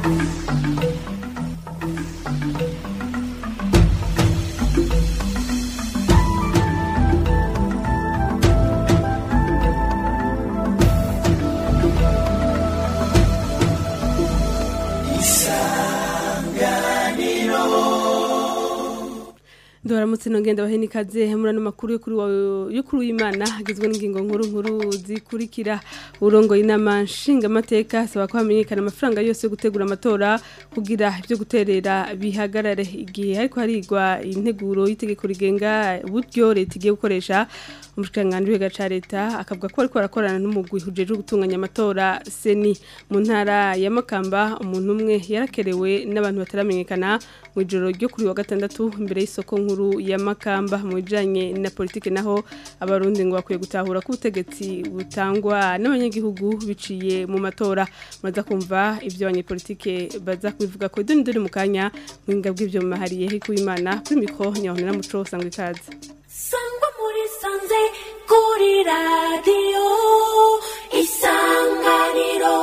Ndoramutse nongenda baheni ikaze murano makuru yo kuri wa- yo kuri w'Imana hagizwe n'ingingo nkuru nkuru zikurikira urongo inama nshinga mateka saba ko hamenyekana amafaranga yose yo gutegura amatora kugira ibyo guterera bihagarare igihe ariko harigwa integuro y'itegeko rigenga uburyo leta igiye gukoresha umushikiranganji w'iga ca leta akavuga ko ariko arakorana n'umugwi ujeje gutunganya amatora seni mu ntara ya Makamba umuntu umwe yarakerewe n'abantu bataramenyekana mu ijoro ryo kuri wa gatandatu imbere y'isoko nkuru ya Makamba mu bijanye na politike naho abarundi ngo bakwiye gutahura ko ubutegetsi butangwa n'abanyagihugu biciye mu matora muraza kumva ivyo abanyepolitike baza kubivuga ko idoni doni mu kanya mwinga bw'ivyo mumahariye hiko imana kuri mikro nyahonera muco sangwe ikaze sangwa muri sanze kuri radiyo isanganiro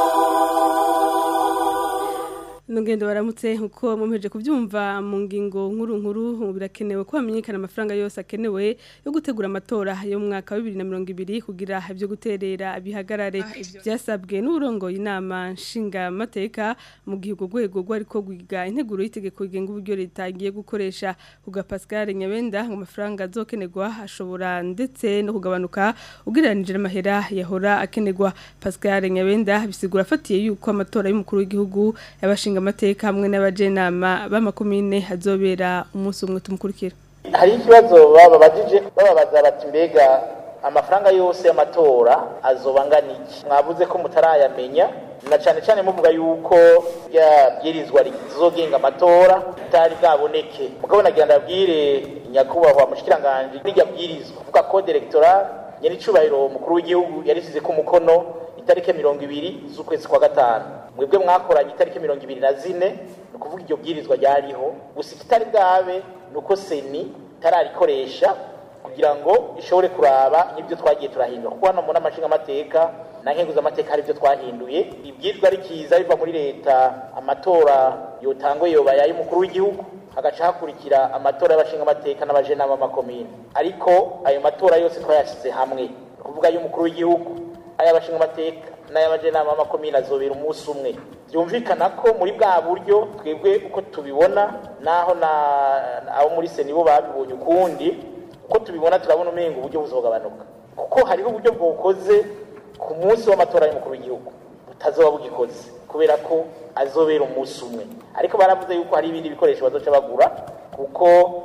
Nungendo baramutse nkuko mumeje kuvyumva mu ngingo nkuru nkuru birakenewe ko hamenyekana amafaranga yose akenewe yo gutegura amatora yo mu mwaka wa 2020 kugira ibyo guterera bihagarare byasabwe n'urongo inama nshinga mateka mu gihugu gwego gwa ariko gwiga integuro y'itegeko igenga uburyo leta igiye gukoresha kuga Pascal Nyabenda ngo amafaranga azokenerwa ashobora ndetse no kugabanuka ugereranije n'amahera yahora akenerwa Pascal Nyabenda bisigura afatiye yuko amatora y'umukuru w'igihugu yabashinga amateka hamwe n'abajenama b'amakomine hazobera umunsi umwe tumukurikira hari ikibazo bababajije bababaza bati mbega amafaranga yose y'amatora azoba angana iki mwavuze ko mutarayamenya na cyane cyane muvuga yuko rya bwirizwa rizogenga amatora ritari bwaboneke mugabo nagira ndabwire nyakubahwa mushikiranganje n'irya bwirizwa kuvuga code electoral nyene icubahiro mukuru w'igihugu yarisize ko umukono itariki mirongo ibiri z'ukwezi kwa gatanu mwebwe mwakoranye itariki mirongo ibiri na zine ni ukuvuga iryo bwirizwa ryariho gusa ikitari bwabe ni uko seni itararikoresha kugira ngo ishobore kuraba n'ibyo twagiye turahindura kuko hano mu nama nshingamateka na nkenguzamateka hari ibyo twahinduye ibwirizwa rikiza biva muri leta amatora yotangwe yoba y'umukuru w'igihugu hagaca hakurikira amatora y'abashingamateka n'abajenama b'amakomine ariko ayo matora yose twayashyize hamwe ni ukuvuga y'umukuru w'igihugu ay'abashingamateka n'ay'abajenama b'amakomine azobera umunsi umwe byumvikana ko muri bwa buryo twebwe uko tubibona naho na abo muri seni bo babibonye ukundi uko tubibona turabona umenga uburyo buzogabanuka kuko hariho uburyo bwokoze ku munsi w'amatora y'umukuru w'igihugu butazoba bugikoze kubera ko azobera umunsi umwe ariko baravuze yuko hari ibindi bikoresho bazoca bagura kuko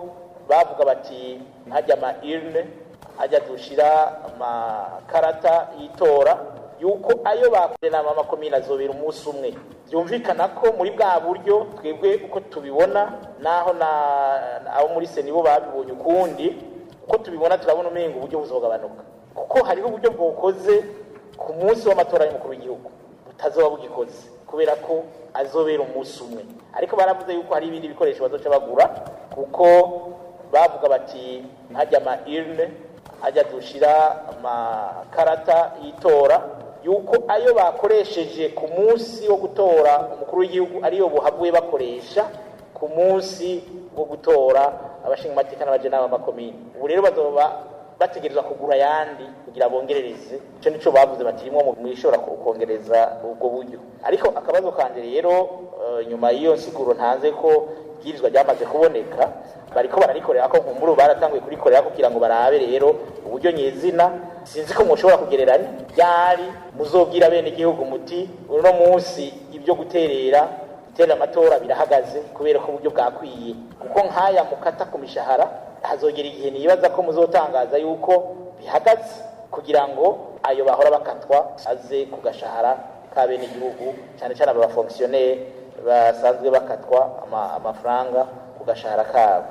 bavuga bati hajya ama urne hajya dushira amakarata y'itora yuko ayo bakoze nama amakomine azobera umunsi umwe byumvikana ko muri bwa buryo twebwe uko tubibona naho na abo muri seni bo babibonye ukundi uko tubibona turabona umenga uburyo buzogabanuka kuko hariho uburyo bwokoze ku munsi w'amatora y'umukuru w'igihugu butazoba bugikoze kubera ko azobera umunsi umwe ariko baravuze yuko hari ibindi bikoresho bazoca bagura kuko bavuga bati hajya ama urne hajya dushira amakarata y'itora yuko ayo bakoresheje ku munsi wo gutora umukuru w'igihugu ariyo buhavuye bakoresha ku munsi wo gutora abashingamateka n'abajenama b'amakomine ubu rero bazoba bategerezwa kugura ayandi kugira bongerereze icyo nico bavuze bati rimwe mu ishobora kongereza ubwo buryo ariko akabazo kanje rero eh, nyuma y'iyo nsiguro ntanze ko ibwirizwa ryamaze kuboneka bariko bararikorera ko nkumburu baratanguye kurikorera kugira ngo barabe rero uburyo nyezina sinzi ko mushobora kugereranya ryari muzobwira bene igihugu muti uno munsi ibyo guterera guterera amatora birahagaze kubera ko uburyo bwakwiye kuko nk'aya mukata ku mishahara hazogera igihe nibaza ko muzotangaza yuko bihagaze kugira ngo ayo bahora bakatwa aze ku gashahara ka bene igihugu cyane cyane aba bafonkisiyoneri basanzwe bakatwa ama- amafaranga ku gashahara kabo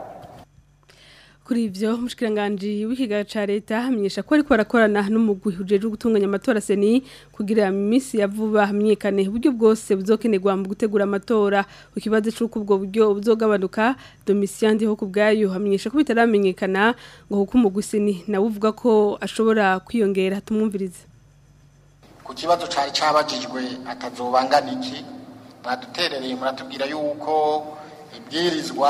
Kuri ivyo mushikiranganje w'ikigaga ca leta hamenyesha ko ariko barakorana n'umugwi ujeje gutunganya amatora seni kugira imisi ya vuba hamenyekane uburyo bwose buzokenerwa mu gutegura amatora ukibazo c'uko ubwo buryo buzogabanuka Domitien ndiho kubgayo hamenyesha ko bitaramenyekana ngo kuko umugwi seni nawe uvuga ko ashobora kwiyongera tumwumvirize ku kibazo cyari cyabajijwe atazobangana iki mwaduterereye muratubwira yuko ibwirizwa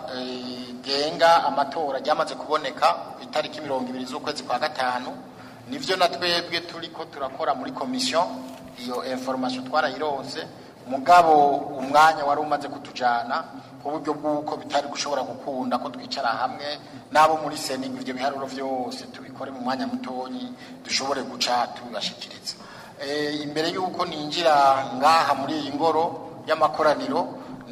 rigenga amatora ryamaze kuboneka ku itariki mirongo ibiri z'ukwezi kwa gatanu nivyo na twebwe turiko turakora muri komisiyo iyo information twarayironse mugabo umwanya wari umaze kutujana ku buryo bw'uko bitari gushobora gukunda ko twicara hamwe n'abo muri seningi ibyo biharuro byose tubikore mu mwanya mutonyi dushobore guca tubibashikiriza imbere y'uko ninjira ngaha muri iyi ngoro y'amakoraniro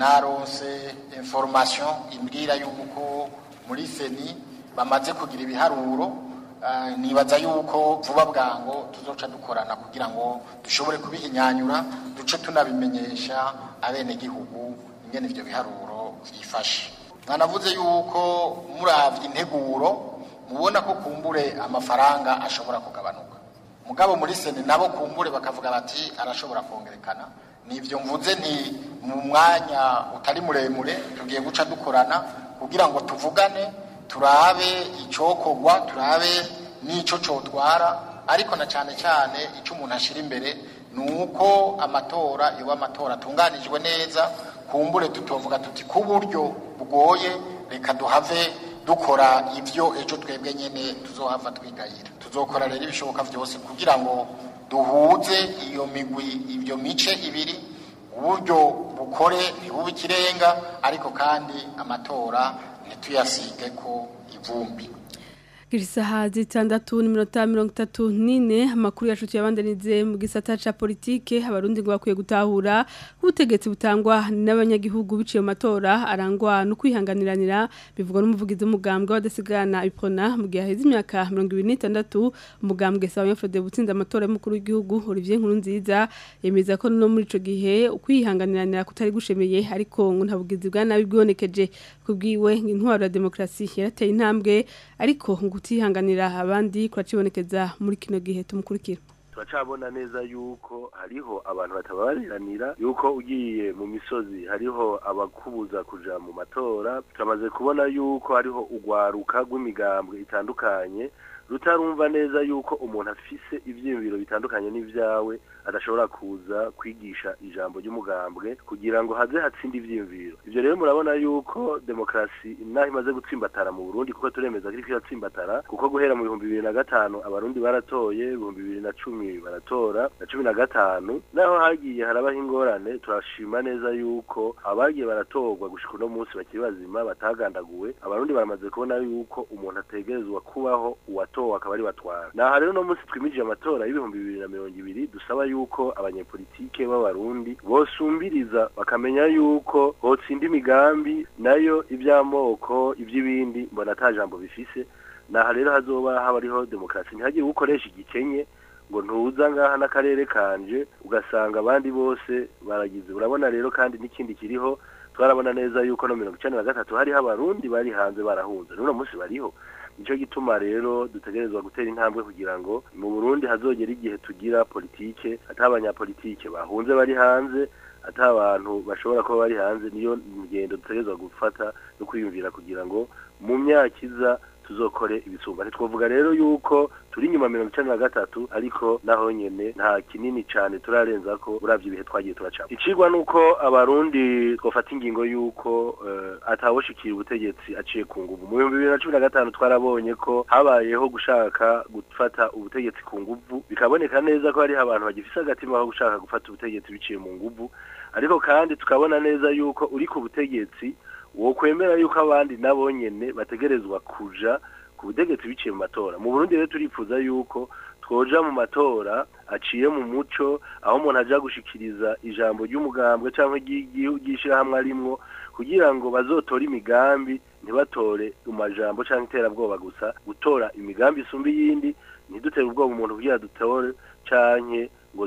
naronse information imbwira y'uko muri seni bamaze kugira ibiharuro nibaza yuko vuba bwango tuzoca dukorana kugira ngo dushobore kubihinyanyura duce tunabimenyesha abenegihugu ingene ivyo biharuro byifashe mwanavuze yuko muravye integuro mubona ko kumbure amafaranga ashobora kugabanuka mugabo muri sene nabo kumbure bakavuga bati arashobora kongerekana nivyo mvuze nti mu mwanya utari muremure tugiye guca dukorana kugira ngo tuvugane turabe icokogwa turabe n'ico cotwara ariko na cane cane ico umuntu ashira imbere ni uko amatora yoba amatora atunganijwe neza kumbure tutovuga tuti ku buryo bugoye reka duhave dukora ivyo ejo twebwe nyene tuzohava twigayira tuzokora rero ibishoboka vyose kugira ngo duhuze iyo migwi ibyo mice ibiri uburyo bukore ntibube ikirenga ariko kandi amatora ntituyasige ko ivumbi Kirisaha zitandatu n'iminota mirongo itatu n'ine amakuru yacu tuyabandanize mu gisata ca politike abarundi ngo bakwiye gutahura ubutegetsi butangwa n'abanyagihugu biciye mu matora arangwa no kwihanganiranira bivugwa n'umuvugizi w'umugambwe w'adasigana ipona mu gihe haheze imyaka mirongo ibiri n'itandatu umugambwe sawa nyafrode butsinze amatora y'umukuru w'igihugu Olivier Nkurunziza yemeza ko no muri ico gihe ukwihanganiranira kutari gushemeye ariko ngo nta bugizi bwa nabi bwibonekeje kubwiwe intwaro ya demokrasi yarateye intambwe ariko ngo kutihanganira abandi kuracibonekeza muri kino gihe tumukurikira turacabona neza yuko hariho abantu batabariranira yuko ugiye mu misozi hariho abakubuza kuja mu matora turamaze kubona yuko hariho ugwaruka rw'imigambwe itandukanye rutarumva neza yuko umuntu afise ivyiyumviro bitandukanye n'ivyawe adashobora kuza kwigisha ijambo ry'umugambwe kugira ngo haze hatsinde ivyiyumviro ivyo rero murabona yuko demokrasi inaho imaze gutsimbatara mu Burundi kuko turemeza ko iriko iratsimbatara kuko guhera mu bihumbi bibiri na gatanu abarundi baratoye ibihumbi bibiri na cumi baratora na cumi na gatanu naho hagiye harabaho ingorane turashima neza yuko abagiye baratorwa gushika uno munsi bakiri bazima batagandaguwe abarundi baramaze kubona yuko umuntu ategerezwa kubaho uwatowe akaba ari batwara naha rero no munsi twimije amatora y'ibihumbi bibiri na mirongo ibiri dusaba yuko abanyepolitike b'abarundi bosumbiriza bakamenya yuko hotsinda imigambi nayo ivy'amoko ivy'ibindi mbona ata jambo bifise naha rero hazoba haba hariho demokarasi ntihagire ukoresha igikenye ngo ntuza ngaha n'akarere kanje ugasanga abandi bose baragize urabona rero kandi n'ikindi kiriho twarabona neza yuko no mirongo icenda na gatatu hariho abarundi bari hanze barahunze n'uno munsi bariho nico gituma rero dutegerezwa gutera intambwe kugira ngo mu Burundi hazogera igihe tugira politike ata abanyapolitike bahunze bari hanze ata abantu bashobora kuba bari hanze niyo ngendo dutegerezwa gufata no kwiyumvira kugira ngo mu myaka iza tuzokore ibisumba ntitwovuga rero yuko turi inyuma mirongo icenda na gatatu ariko naho nyene nta kinini cane turarenza ko uravye ibihe twagiye turacamo icigwa nuko abarundi twofata ingingo yuko uh, atawoshikira ubutegetsi aciye ku nguvu mu bihumbi bibiri na cumi na gatanu twarabonye ko habayeho gushaka gufata ubutegetsi ku nguvu bikaboneka neza ko hariho abantu bagifise agatima ko gushaka gufata ubutegetsi biciye mu nguvu ariko kandi tukabona neza yuko uri ku butegetsi wokwemera yuko abandi nabo nyene bategerezwa kuja ku butegetsi biciye mu matora mu Burundi rero turifuza yuko twoja mu matora aciye mu muco aho umuntu aja gushikiriza ijambo ry'umugambwe canke ry'ishirahamwe arimwo kugira ngo bazotore imigambi ntibatore amajambo canke iterabwoba gusa gutora imigambi isumba iyindi ntidutere ubwoba umuntu kugira dutore canke ngo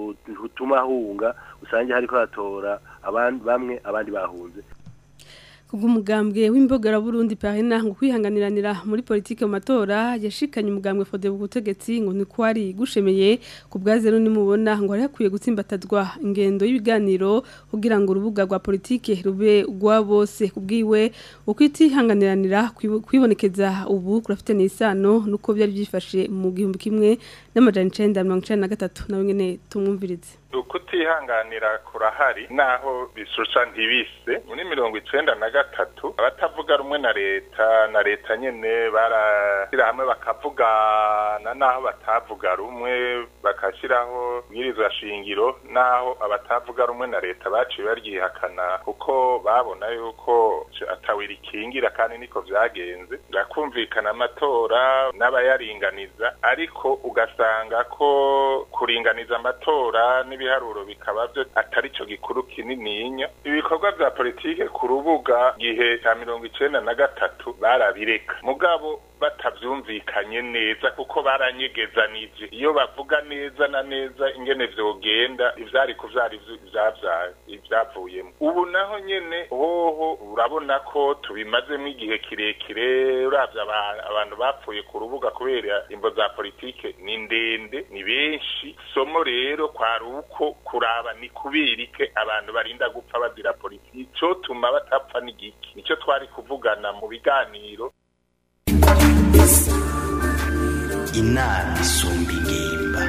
tume ahunga usange hariko hatora abandi bamwe abandi bahunze kubw'umugambwe w'imbogara Burundi parina ngo kwihanganiranira muri politike mu matora yashikanye umugambwe fode butegetsi ngo ni kwari gushemeye ku bwaze runi mubona ngo ari hakwiye gutsimbatazwa ingendo y'ibiganiro kugira ngo urubuga rwa politike rube rwa bose kubwiwe ukwitihanganiranira kwibonekeza ubu kurafite n'isano nuko byari byifashe mu gihumbi kimwe n'amajana 1993 nawe nyene tumwumvirize ukutihanganira kurahari naho bishusha ntibise muri mirongo icenda na gatatu abatavuga rumwe na leta na leta nyene barashyira hamwe bakavugana naho batavuga rumwe bakashyiraho ibwirizwa shingiro naho abatavuga rumwe na leta baciye baryihakana kuko babona yuko atawira ikingira kandi niko vyagenze birakumvikana amatora n'abayaringaniza ariko ugasanga ko kuringaniza amatora n'ibiharuro bikaba byo atari cyo gikuru kinininya ibikorwa vya politike ku rubuga gihe cya mirongo icenda na gatatu barabireka mugabo batavyumvikanye neza kuko baranyegezanije iyo bavuga neza na neza ingene vyogenda ivyari kuvyara ivyavuyemo ubu naho nyene hoho urabona ko tubimazemo igihe kirekire uravye abantu bapfuye ku rubuga kubera imvo za politike ni ndende ni benshi somo rero kwari uko kuraba ni kubirike abantu barinda gupfa bazira politike cotuma batapfa n'igiki nico twari kuvugana mu biganiro inama isumba ingimba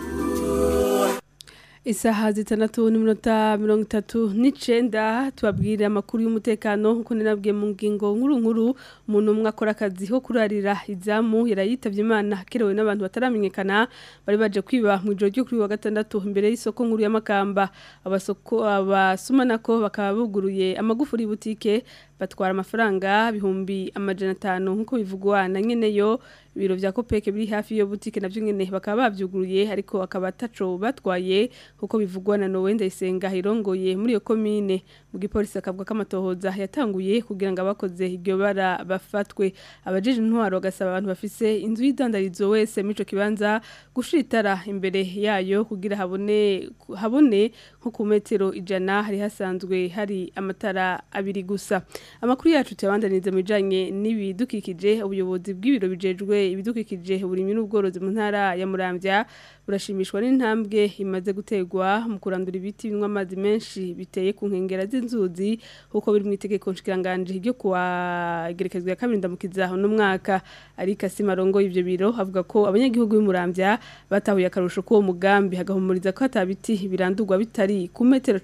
isaha zitandatu n'iminota mirongo itatu n'icenda tubabwire amakuru y'umutekano nk'uko ninabwiye mu ngingo nkuru nkuru umuntu umwe akora akazi ko kurarira izamu yarayitavye imana akerewe n'abantu bataramenyekana bari baje kwiba mu ijoro ryo kuri wa gatandatu imbere y'isoko nkuru y'amakamba abasoko abasumanako bakaba buguruye amagufuri butike batwara amafaranga bihumbi amajana atanu nk'uko bivugwa na nyeneyo ibiro vya kopeke biri hafi yo butike navyo nyene bakaba bavyuguruye ariko akaba ataco batwaye kuko bivugwa na Nowe Ndayisenga irongoye muri iyo komine mu gipolisi akavuga kamatohoza yatanguye kugira ngo abakoze iryo bara bafatwe abajeje intwaro gasaba abantu bafise inzu y'idandarizo wese mico kibanza gushitara imbere yayo kugira habone habone nko ku metero ijana hari hasanzwe hari amatara abiri gusa amakuru yacu tuyabandaniza mu bijanye n'ibidukikije ubuyobozi bw'ibiro bijejwe ibidukikije uburimyi n'ubworozi mu ntara ya Muramvya burashimishwa n'intambwe imaze gutegwa mu kurandura ibiti binywa amazi menshi biteye ku nkengera z'inzuzi kuko biri mu itegeko nshikiranganje ryo kuwa gerekezwa ya kabiri ndamukiza no mwaka ariko asimarongo ivyo biro avuga ko abanyagihugu b'Umuramvya batahuye akarusho ko mugambi hagahumuriza ko atabiti birandurwa bitari ku metero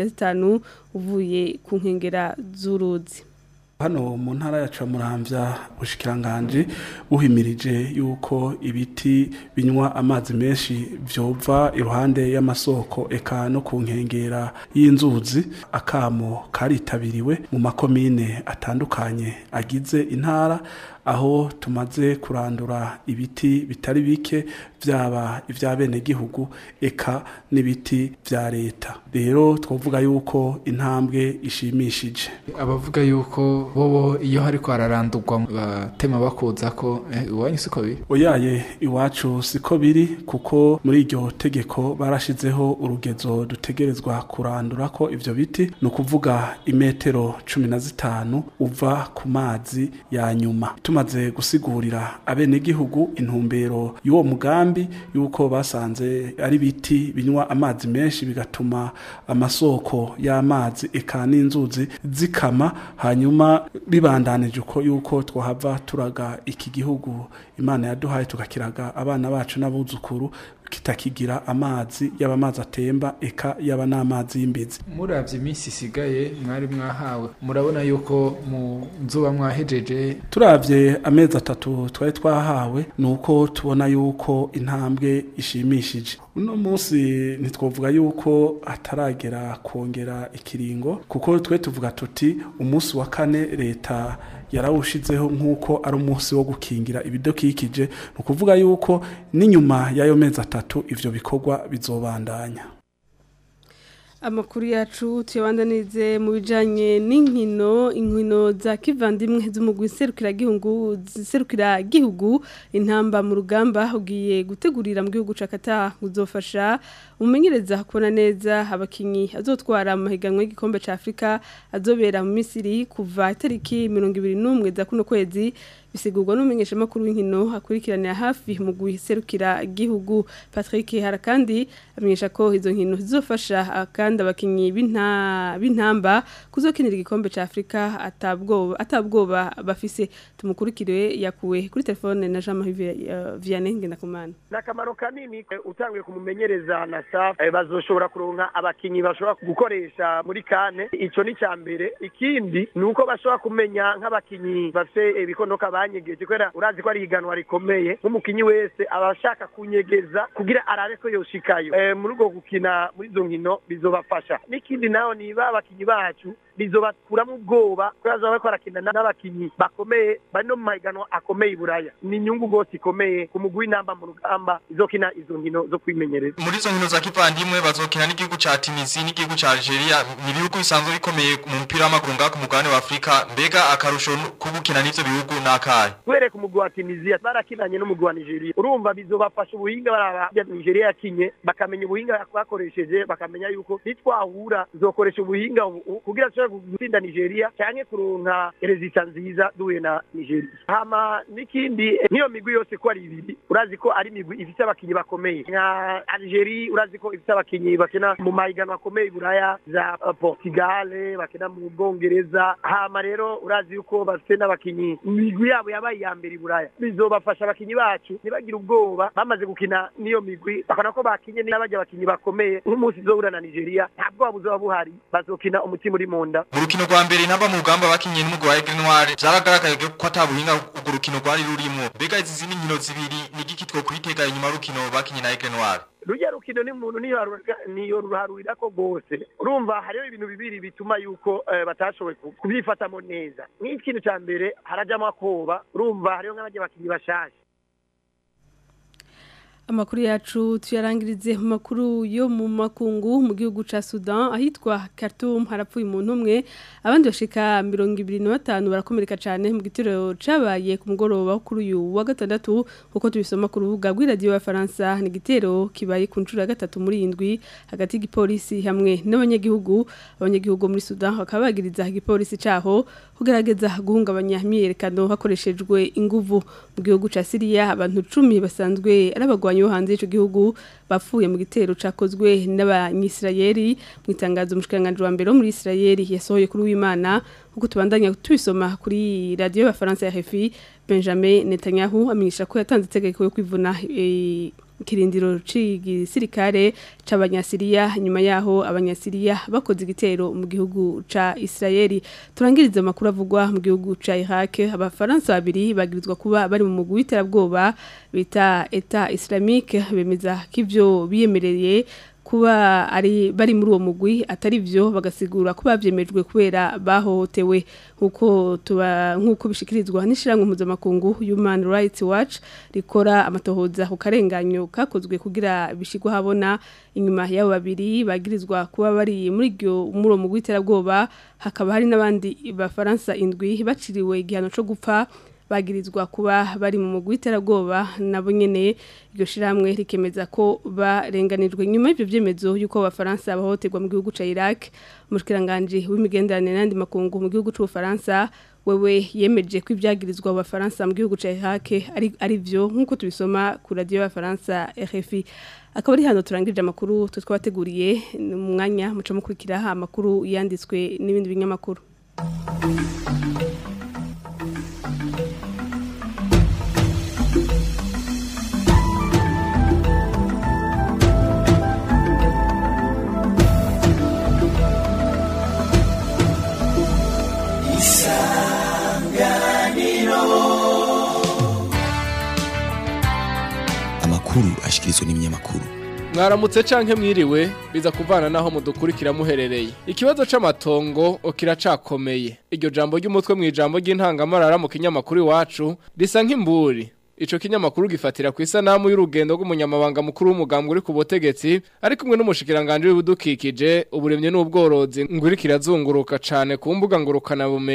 15 uvuye ku nkengera z'uruzi hano mu ntara yacu ya muramvya bushikiranganje buhimirije yuko ibiti binywa amazi menshi vyova iruhande y'amasoko eka no ku nkengera y'inzuzi akamo karitabiriwe mu makomine atandukanye agize intara aho tumaze kurandura ibiti bitari bike byaba iby'abenegihugu eka n'ibiti bya leta rero twavuga yuko intambwe ishimishije abavuga yuko bobo iyo hariko hararandurwa batema bakuza ko iwanyu siko biri oyaye iwacu siko biri kuko muri iryo tegeko barashizeho urugezo dutegerezwa kurandura ko ivyo biti ni ukuvuga imetero cumi na zitanu uva ku mazi ya nyuma tumaze gusigurira abenegihugu intumbero y'uwo mugambi yuko basanze ari biti binywa amazi menshi bigatuma amasoko y'amazi eka n'inzuzi zikama hanyuma bibandanije uko yuko twahava turaga iki gihugu imana yaduhaye tugakiraga abana bacu n'abuzukuru kitakigira amazi yaba amazi atemba eka yaba n'amazi y'imbizi muravye iminsi isigaye mwari mwahawe murabona yuko mu nzuba mwahejeje turavye amezi atatu twari twahawe ni uko tubona yuko intambwe ishimishije uno munsi ntitwavuga yuko hataragera kongera ikiringo kuko twe tuvuga tuti umunsi wa kane leta yarawushizeho nk'uko ari umunsi wo gukingira ibidukikije ni ukuvuga yuko n'inyuma y'ayo mezi atatu ivyo bikorwa bizobandanya amakuru yacu tuyabandanize mu bijanye n'inkino inkino za kivandimwe z'umugwi serukiragihugu serukiragihugu intamba mu rugamba ugiye gutegurira mu gihugu ca Qatar uzofasha umumenyereza kubona neza abakinyi azotwara mu higanwa y'igikombe ca Afrika azobera mu Misiri kuva itariki 21 za kuno kwezi bisigurwa n'umumenyesha makuru w'inkino akurikiranira hafi mu guserukira igihugu Patrick Harakandi amenyesha ko izo nkino zizofasha kandi abakinyi b'inta b'intamba kuzokinira igikombe ca Afrika atabwoba atabwoba bafise tumukurikire yakuwe kuri telefone na Jean Marie uh, Vianney Ngendakumana nakamaro kanini eh, utanguye kumumenyereza na staff eh, bazoshobora kuronka abakinyi bashobora gukoresha muri kane ico ni ca mbere ikindi ni uko bashobora kumenya nk'abakinyi bafite ibikondoka banyegeje kubera urazi ko ari ihiganwa rikomeye nk'umukinyi wese aba ashaka kunyegeza kugira arabe ko yoshikayo eh, muri ubwo gukina muri izo nkino bizobafasha n'ikindi naho niba abakinyi bacu bizobakuramo ubwoba kubera bazaba bariko barakina n'abakinyi bakomeye bari no mu mahiganwa akomeye i buraya ni inyungu rwose ikomeye ku mugwi w'intamba mu rugamba izokina izo nkino zo kwimenyereza muri izo nkino za kivandimwe bazokina n'igihugu ca Tunisia n'igihugu ca Algeria ni ibihugu bisanzwe bikomeye mu mupira w'amaguru ngaha ku mugabane wa Afrika mbega akarusho kubukina n'ivyo bihugu nakahe kubera ku mugwi wa Tunisia barakinanye n'umugwi wa Nigeria urumva bizobafasha ubuhinga baraba ya Nigeria yakinye bakamenya ubuhinga bakoresheje bakamenya yuko nitwahura zokoresha ubuhinga ubu kugira dushobore gutsinda Nigeria canke kuronka resita nziza duhuye na Nigeria hama n'ikindi eh, nk'iyo migwi yose ko ari ibiri urazi ko ari imigwi ifite abakinyi bakomeye nka Algeria urazi ko ifite abakinyi bakina mu mahiganwa akomeye i Buraya za uh, Portugal bakina mu Bwongereza hama rero urazi yuko bafite n'abakinyi imigwi yabo yabaye iya mbere i Buraya bizobafasha abakinyi bacu ntibagire ubwoba bamaze gukina n'iyo migwi bakabona ko bakinye n'abajya abakinyi bakomeye nk'umunsi uzohura na Nigeria nta bwoba buzoba buhari bazokina umutima uri mu nda mu rukino rwa mbere intamba mu rugamba bakinye n'umugwi wa Aigle Noir vyaragaragaye ko ata buhinga urwo rukino rwari rurimo mbega izi zindi nkino zibiri ni igiki two kwitega inyuma y'urukino bakinye na Aigle Noir rujya rukino ni umuntu niyo ruharurira ko rwose urumva hariho ibintu bibiri bituma yuko eh, batashoboye ku- kubyifatamo neza nk'ikintu cya mbere harajyamo akoba urumva hariho nk'abajya bakinyi bashasha Amakuru yacu tuyarangirize mu makuru yo mu makungu mu gihugu ca Sudan ahitwa Khartoum harapfuye umuntu umwe abandi bashika 25 barakomereka cyane mu gitero cabaye ku mugoroba wo kuri uyu wa gatandatu kuko tubisoma ku rubuga rw'iradio ya Faransa ni gitero kibaye ku ncuro ya gatatu muri indwi hagati y'igipolisi hamwe n'abanyagihugu abanyagihugu muri Sudan bakaba bagiriza igipolisi caho kugerageza guhungabanya imyiyerekano hakoreshejwe inguvu mu gihugu ca Syria abantu 10 basanzwe ari abagwanyi bo hanze y'ico gihugu bapfuye mu gitero cakozwe n'abanyisirayeli mu itangazo umushikiranganje wa mbere wo muri Isirayeli yasohoye kuri w'Imana kuko tubandanya tubisoma kuri radio y'abafaransa ya RFI Benjamin Netanyahu amenyesha ko yatanze itegeko yo kwivuna eh, kirindiro c'igisirikare c'abanyasiriya nyuma yaho abanyasiriya bakoze igitero mu gihugu ca Israeli turangiriza amakuru avugwa mu gihugu ca Iraq abafaransa babiri bagirizwa kuba bari mu mugwi w'iterabwoba bita Etat Islamique bemeza ko ivyo biyemereye kuba ari bari muri uwo mugwi atari byo bagasigura ko bavyemejwe kubera bahohotewe nkuko tuba nkuko bishikirizwa n'ishirango mpuzamakungu Human Rights Watch rikora amatohoza ku karenganyo kakozwe kugira bishigwa habona inyuma y'abo babiri bagirizwa kuba bari muri iryo muri uwo mugwi w'iterabwoba hakaba hari n'abandi bafaransa indwi baciriwe igihano co gupfa bagirizwa kuba bari mu mugwi w'iterabwoba nabo nyene iryo shiramwe rikemeza ko barenganijwe nyuma y'ivyo vyemezo yuko abafaransa bahohoterwa mu gihugu ca Iraq umushikiranganje w'imigenderanire n'andi makungu mu gihugu c'ubufaransa wewe yemeje ko ibyagirizwa abafaransa mu gihugu ca Iraq ari ari vyo nkuko tubisoma ku radio y'abafaransa RFI akaba ari hano turangirije amakuru tutwabateguriye mu mwanya muca mukurikira amakuru yanditswe n'ibindi binyamakuru amakuru ashikirizwa n'ibinyamakuru mwaramutse canke mwiriwe biza kuvana naho mudukurikira muherereye ikibazo c'amatongo kiracakomeye iryo jambo ry'umutwe mu ijambo ry'intangamarara mu kinyamakuru iwacu risa nk'imburi ico kinyamakuru gifatira ku isanamu y'urugendo rw'umunyamabanga mukuru w'umugambwe uri ku butegetsi ari kumwe n'umushikiranganje w'ibidukikije uburemye n'ubworozi ngo iriko irazunguruka cane ku mbuga ngurukana bumenyi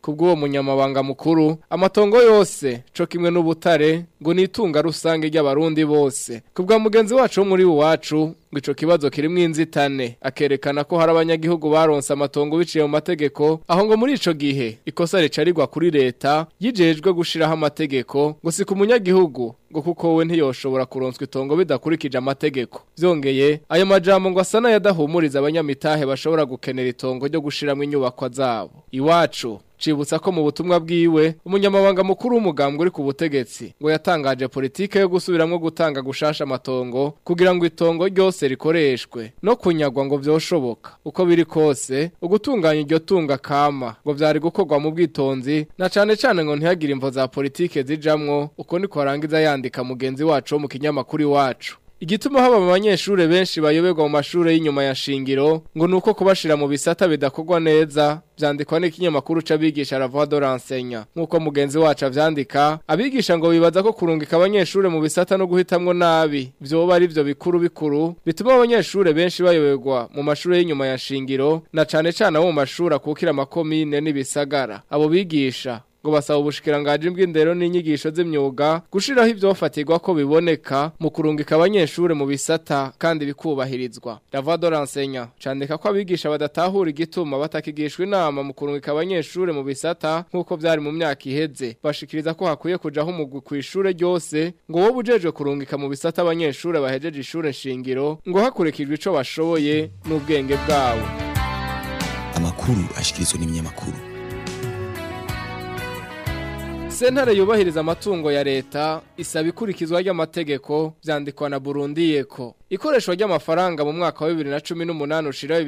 kubw'uwo munyamabanga mukuru amatongo yose co kimwe n'ubutare ngo nitunga rusange ry'abarundi bose kubwa mugenzi wacu wo muri uwacu ngo ico kibazo kirimwo inzitane akerekana ko hari abanyagihugu baronse amatongo biciye mu mategeko aho ngo muri ico gihe ikosa ricarirwa kuri leta yijejwe gushiraho amategeko ngo si ku munyagihugu ngo kuko we ntiyoshobora kuronswa itongo bidakurikije amategeko vyongeye ayo majambo ngo asa n'ayadahumuriza abanyamitahe bashobora gukenera itongo ryo gushiramwo inyubakwa zabo iwacu Cibutsa ko mu butumwa bwiwe umunyamabanga mukuru w'umugambwe uri ku butegetsi ngo yatangaje politike yo gusubiramwo gutanga gushasha amatongo kugira ngo itongo ryose rikoreshwe no kunyagwa ngo vyoshoboka uko biri kose ugutunganya iryo tunga kama ngo vyari gukorwa mu bwitonzi na cane cane ngo ntihagire imvo za politike zijamwo uko niko arangiza yandika mugenzi wacu wo mu kinyamakuru iwacu Igituma haba mu banyeshure benshi bayoberwa mu mashure y'inyuma ya shingiro ngo nuko kubashira mu bisata bidakorwa neza vyandikwa n'ikinyamakuru c'abigisha la voix de l'enseignant nkuko mugenzi wacu avyandika abigisha ngo bibaza ko kurungika abanyeshure mu bisata no guhitamwo nabi vyoba ari vyo bikuru bikuru bituma abanyeshure benshi bayoberwa mu mashure y'inyuma ya shingiro na cane cane abo mu mashure akukira amakomine n'ibisagara abo bigisha ngo basaba ubushikirangaji bw'indero n'inyigisho z'imyuga gushiraho ivyofatirwa ko biboneka mu kurungika abanyeshure mu bisata kandi bikubahirizwa la voix de l'enseignant candika ko abigisha badatahura igituma batakigishwa inama mu kurungika abanyeshure mu bisata nk'uko vyari mu myaka iheze bashikiriza ko hakwiye kujaho umugwi kw'ishure ryose ngo wowe ujejwe kurungika mu bisata abanyeshure bahejeje ishure shingiro ngo hakurikijwe ico bashoboye n'ubwenge bwabo amakuru ashikirizwa n'ibinyamakuru Sentare yubahiriza amatungo ya leta isaba ikurikizwa ry'amategeko vyandikwa na Burundi yeko. Ikoreshwa ry'amafaranga mu mwaka wa 2018 ushira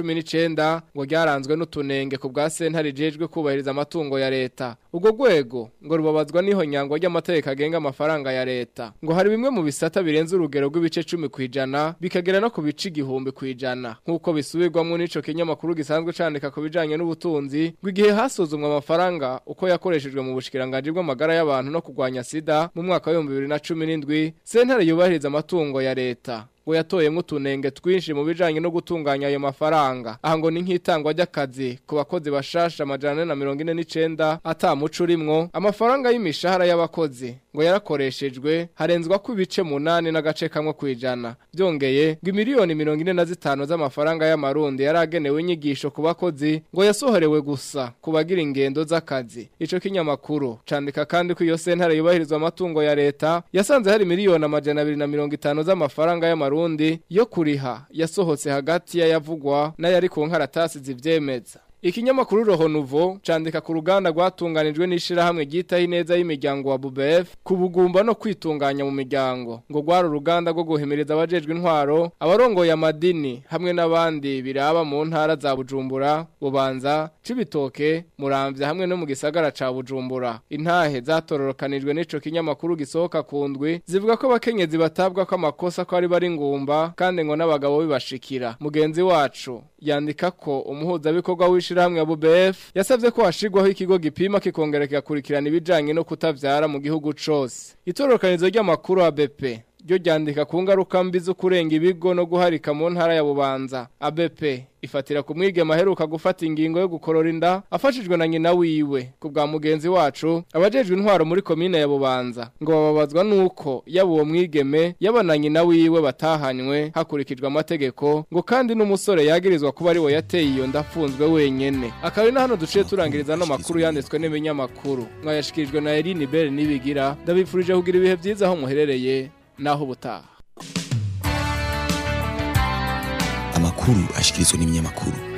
2019 ngo ryaranzwe n'utunenge ku bwa sentare jejwe kubahiriza amatungo ya leta. Ubwo gwego ngo rubabazwa niho nyango ry'amategeko agenga amafaranga ya leta. Ngo hari bimwe mu bisata birenze urugero rw'ibice 10 kwijana bikagera no ku bice igihumbi kwijana. Nkuko bisubirwamo n'ico kinyamakuru gisanzwe candika ku bijanye n'ubutunzi, bw'igihe hasuzumwa amafaranga uko yakoreshejwe mu bushikiranganje bw'amagara y'abantu no kurwanya sida mu mwaka wa 2017 sentare yubahiriza amatungo ya leta ngo yatoyemwo utunenge twinshi mu bijanye no gutunganya ayo mafaranga aha ngo ni nk'itangwa ry'akazi ku bakozi bashasha amajana na mirongo ine n'icenda ata muco urimwo amafaranga y'imishahara y'abakozi ngo yarakoreshejwe harenzwa ko ibice munani n'agace kamwe kwijana byongeye ngo imiliyoni mirongo ine na zitanu z'amafaranga y'amarundi yari agenewe inyigisho ku bakozi ngo yasohorewe gusa ku bagira ingendo z'akazi ico kinyamakuru candika kandi ko iyo sentare yubahirizwa amatungo ya leta yasanze hari miliyoni amajana abiri na mirongo itanu z'amafaranga y'amarundi Burundi yo kuriha yasohotse hagati y'ayavugwa n'ayari ku nkaratasi zivyemeza Ikinyamakuru Roho Nouveau candika ku ruganda rwatunganijwe n'ishirahamwe ryitaho ineza y'imiryango wa BBF kubugumba no kwitunganya mu miryango ngo gwaro uruganda rwo guhimiriza abajejwe intwaro abarongoye amadini hamwe n'abandi biraba mu ntara za Bujumbura Bubanza Cibitoke Muramvya hamwe no mu gisagara ca Bujumbura intahe zatororokanijwe n'ico kinyamakuru gisohoka ku ndwi zivuga ko abakenyezi batabwa ko amakosa ko ari bari ngumba kandi ngo n'abagabo bibashikira mugenzi wacu yandika ko umuhuzabikorwa w'ishirahamwe ya BBF yasavye ko hashigwaho ikigo gipima kikongera kigakurikirana ibijanye no kutavyara mu gihugu cose itororokanizo ry'amakuru ya BP ryo ryandika ku ngaruka mbi zo kurenga ibigo no guharika mu ntara ya Bubanza ABP ifatira ku mwigema aheruka gufata ingingo yo gukorora inda afashijwe na nyina wiwe ku bwa mugenzi wacu abajejwe intwaro muri komine ya Bubanza ngo bababazwa nuko yaba uwo mwigeme yaba na nyina wiwe batahanywe hakurikijwe amategeko ngo kandi n'umusore yagirizwa kuba ari we yateye iyo ndafunzwe wenyene akaba na hano duciye turangiriza no makuru yanditswe n'ibinyamakuru mwayashikirijwe na Eline Bell nibigira ndabifurije kugira ibihe byiza aho muherereye naho ubutaha amakuru ashikirizwa n'ibinyamakuru